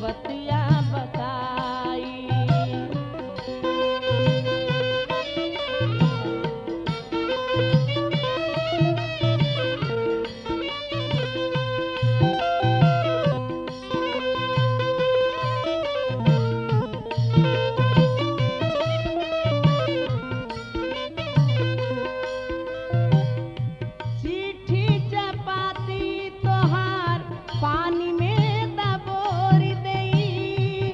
बतिया बताई चिट्ठी चपाती तोहार पानी में दबोर देई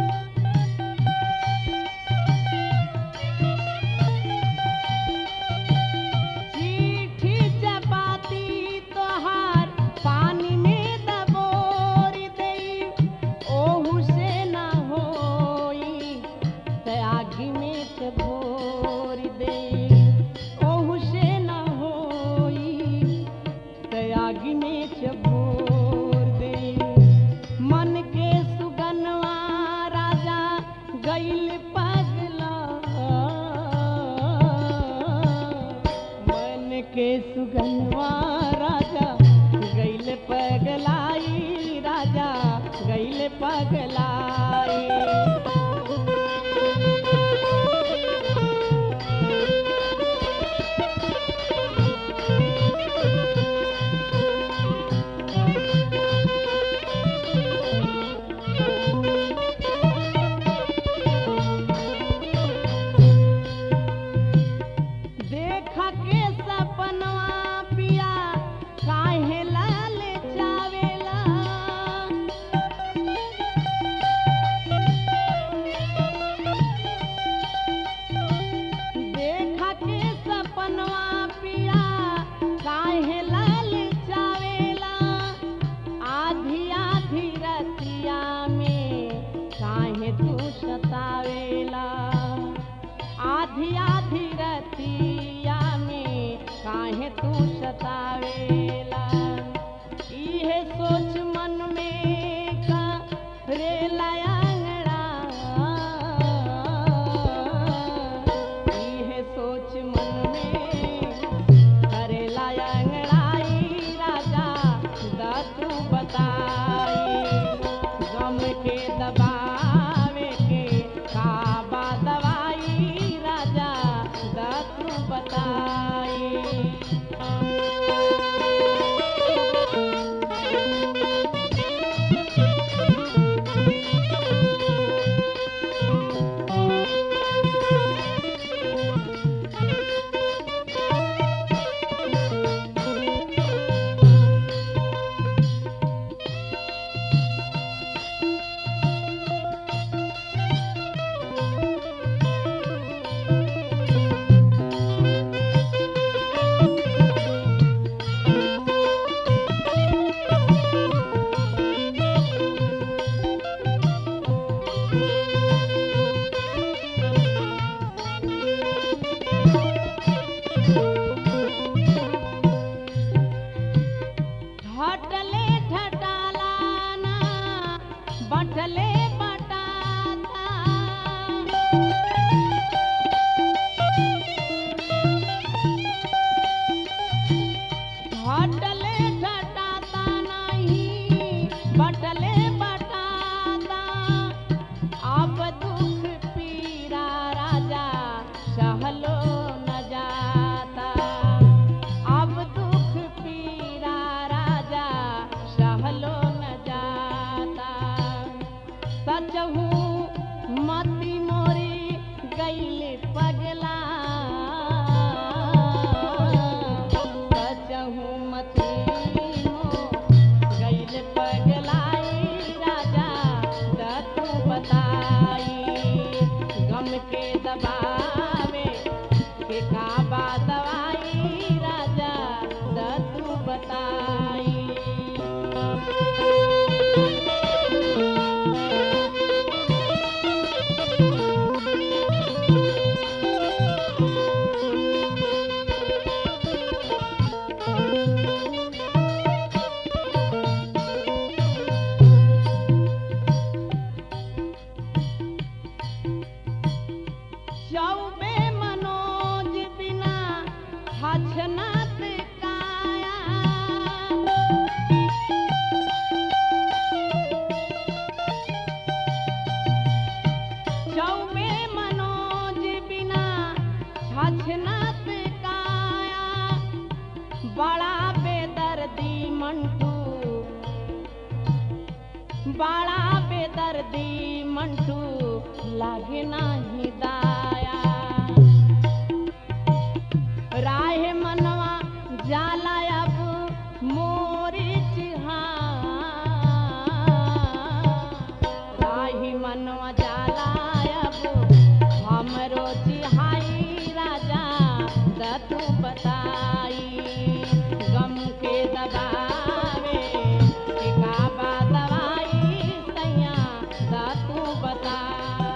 चिट्ठी चपाती तोहार पानी में दबोर देई ओहू से ना होई त आगी में से भोर देई ओहू से ना होई तयागी में चबोर दे मन के सुगनवा राजा गैल पगला मन के सुगनवा राजा गैल पगलाई राजा गैल पगलाई देख के सपनवा पिया काहे लाल चावेला देख के सपनवा पिया काहे लाल चावेला आधी आधी रतिया में काहे तू सतावेला आधी आधी रतिया में काहे तू सतावेला इहे सोच मन में का रे लयांगड़ा इहे सोच मन में करे लयांगड़ाई राजा दतू बताई गम के दबावे के काबा दवाई राजा दतू बताई घटले घटालाना बटले बटाता घटले घटाता नहीं बटले बटाता अब दुख पीरा राजा सहलो न जाता अब दुख पीरा राजा सहलो न जाता सचहू मती मोरी गैल पगला सचहू मती मो गैल पगलाई राजा दतू बताई गम के दबावे के काबा दवाई राजा दतू बताई चौबे मनोज बिना हछनत काया मंटू बाड़ा बेदर्दी मंटू लागे नाही दाया राहे मनवा जाला अब मोरी चिहा राही मनवा जाला अब हमरो चिहाई राजा दतु बताई गम के दबावे के का बा दवाई सैया दतु बताई